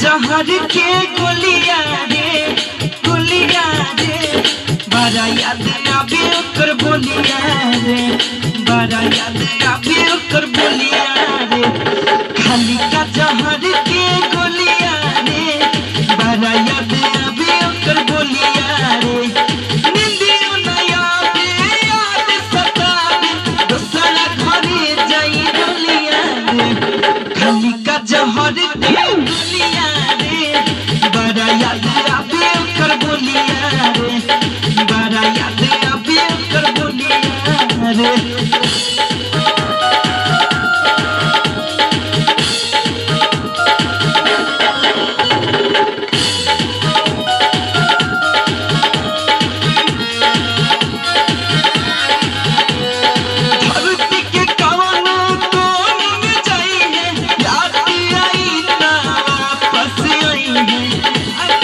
जहर के गोलिया रे गोलिया रे बड़ा याद आवे ओकर बोलिया रे बड़ा याद आवे ओकर बोलिया रे खाली का जहर के गोलिया रे बड़ा याद आवे ओकर बोलिया रे निंदियो न आवे याद सतावे दोसरा घरे जाई बोलिया रे खाली का जहर के बोलिया रे बड़ा याद आवे ओकर बोलिया रे बड़ा याद आवे ओकर बोलिया रे धरती के कवनो कोन में जाई है याद आई ना वापस आई है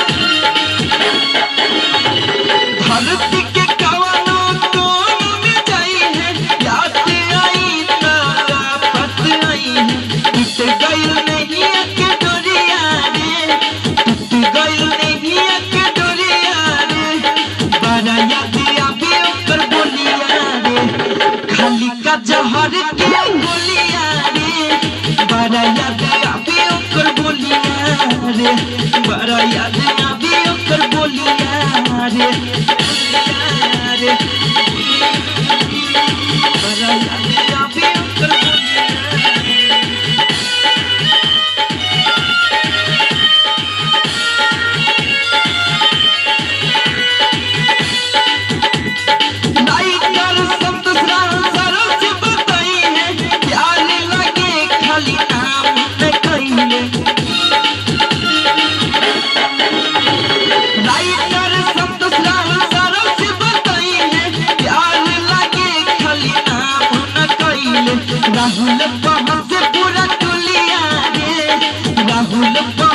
धरती के कवनो कोन में जाई है याद आई ना वापस आई है टूट गइल नहीं के डोरिया रे टूट गइल नहीं के डोरिया रे बड़ा याद आवे ओकर बोलिया रे खाली का जहर के बोलिया रे बड़ा याद आवे ओकर बोलिया रे बड़ा याद आवे ओकर बोलिया रे बोलिया रे बड़ा याद आवे ओकर बोलिया नाइटर संतोष राम सरों से बताई है प्यार लगे खाली नाम न कहिए नाइटर संतोष राम सरों से बताई है प्यार लगे खाली नाम न कहिए राहुल बहन से पूरा टोलिया रे राहुल बहन